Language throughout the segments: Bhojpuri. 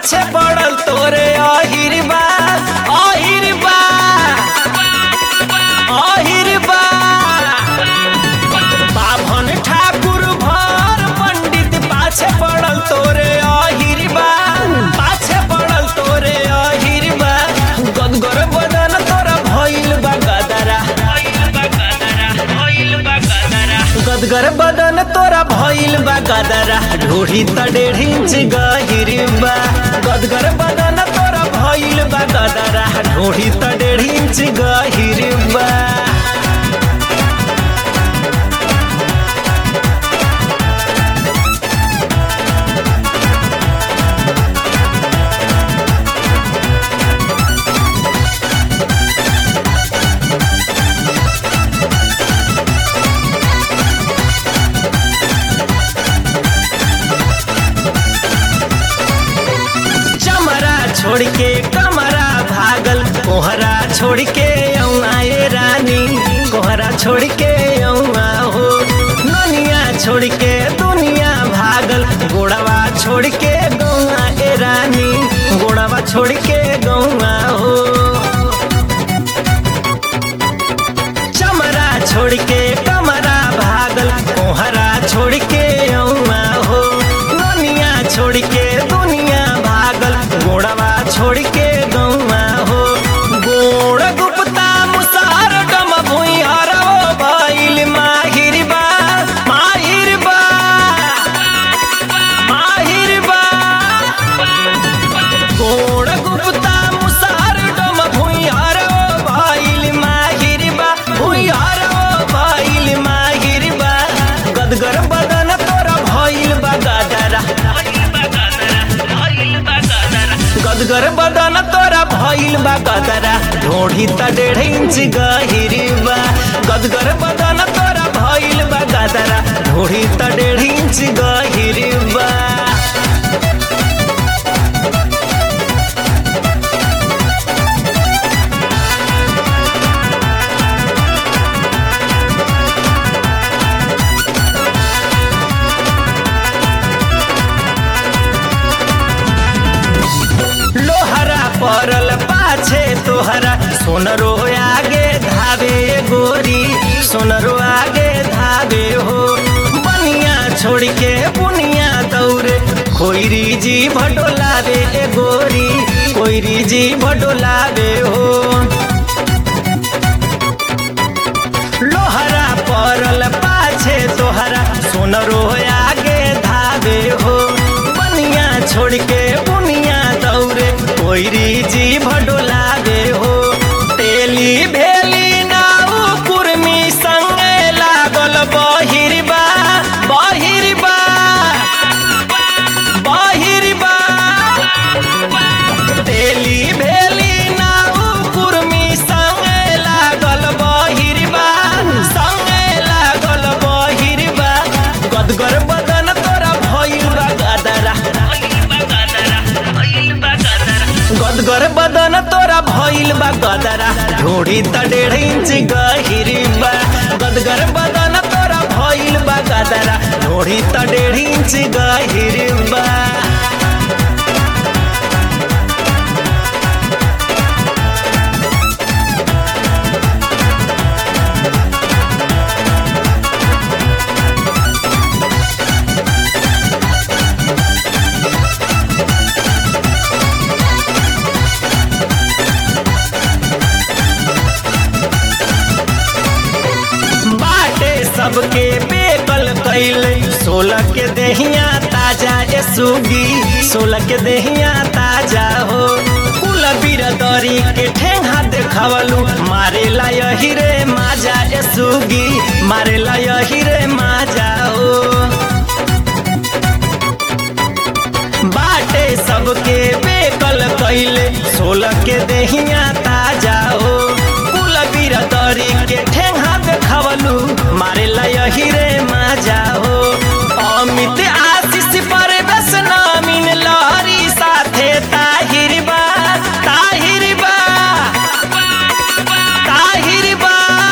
पाछे पड़ल तोरे अहिर बा अहिर बा अहिर बा बाभन ठाकुर भर पंडित पाछे पड़ल तोरे अहिर बा पाछे पड़ल तोरे अहिर बा गदगर बदन तोरा भइल बा गदरा गदगर बदन तोरा भइल बा गदरा ढोढ़ी त डेढ़ इंच गहिर बा गदगर बदन तोरा भइल बा गदरा ढोढ़ी त डेढ़ इंच गहिर बा चमरा छोड़ के कमरा भागल कोहरा छोड़ के आए रानी कोहरा छोड़ के औआ हो ननिया छोड़ के दुनिया भागल गोड़वा छोड़ के गौआ ए रानी गोड़वा छोड़ के गौआ हो चमरा छोड़ के कमरा भागल कोहरा छोड़ के औआ हो दुनिया छोड़ के दुनिया भागल गोड़वा छोड़ के गौआ हो गोड़ गुप्ता मुसार डम भुइयार हो भइल माहिर बा माहिर बा माहिर बा गोड़ गुप्ता मुसार डम भुइयार हो भइल माहिर बा भुइयार हो भइल माहिर बा गदगर बदन तोरा भइल बा गदरा गदगर बदन तोरा भइल बा गदरा ढोढ़ी त डेढ़ इंच गहिर बा गदगर बदन तोरा भइल बा गदरा ढोढ़ी त डेढ़ इंच गहिर बा लोहरा परल पाछे तोहरा सोनरो आगे धावे गोरी सोनरो आगे धावे हो बनिया छोड़ के बुनिया दौरे खोइरी जी भडोलावे ए गोरी कोइरी जी भडोलावे हो लोहरा परल पाछे तोहरा सोनरो आगे धावे हो बनिया छोड़ के बुनिया दौरे कोइरी जी भडोलावे हो तेली भेली नाउ कुर्मी संगे लागल बहिरबा बहिरबा बहिरबा तेली भेली नाउ कुर्मी संगे लागल बहिरबा संगे लागल बहिरबा गदगर बदन तोरा भइल बा गदरा गदगर बदन तोरा भइल बा गदरा ढोढ़ी त डेढ़ इंच गहिर बा गदगर बदन तोरा भइल बा गदरा ढोढ़ी त डेढ़ इंच गहिर बा बाटे सबके बेकल कैले सोलह के देहिया ताजा ए सुगी सोलह के देहिया ताजा हो कुल बिरदरी के ठेंगा देखावलू मारे ला यही रे माजा ए सुगी मारे ला यही रे माजा हो बाटे सबके बेकल कैले सोलह के देहिया ताजा हो कुल बिरदरी के ठेंगा देखावलू मारे ला यही रे माजा हो अमित आशीष पर बस नामिन लहरी साथे ताहिर बा ताहिर बा ताहिर बा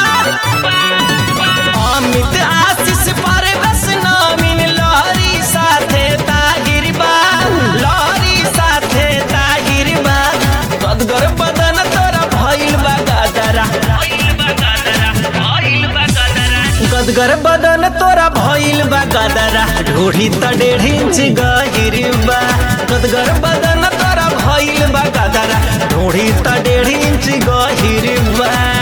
अमित आशीष पर बस नामिन लहरी साथे ताहिर बा लहरी साथे गदगर बदन तोरा भइल बा गदरा ढोढ़ी त डेढ़ इंच गहिर बा गदगर बदन तोरा भइल बा गदरा ढोढ़ी त डेढ़ इंच गहिर बा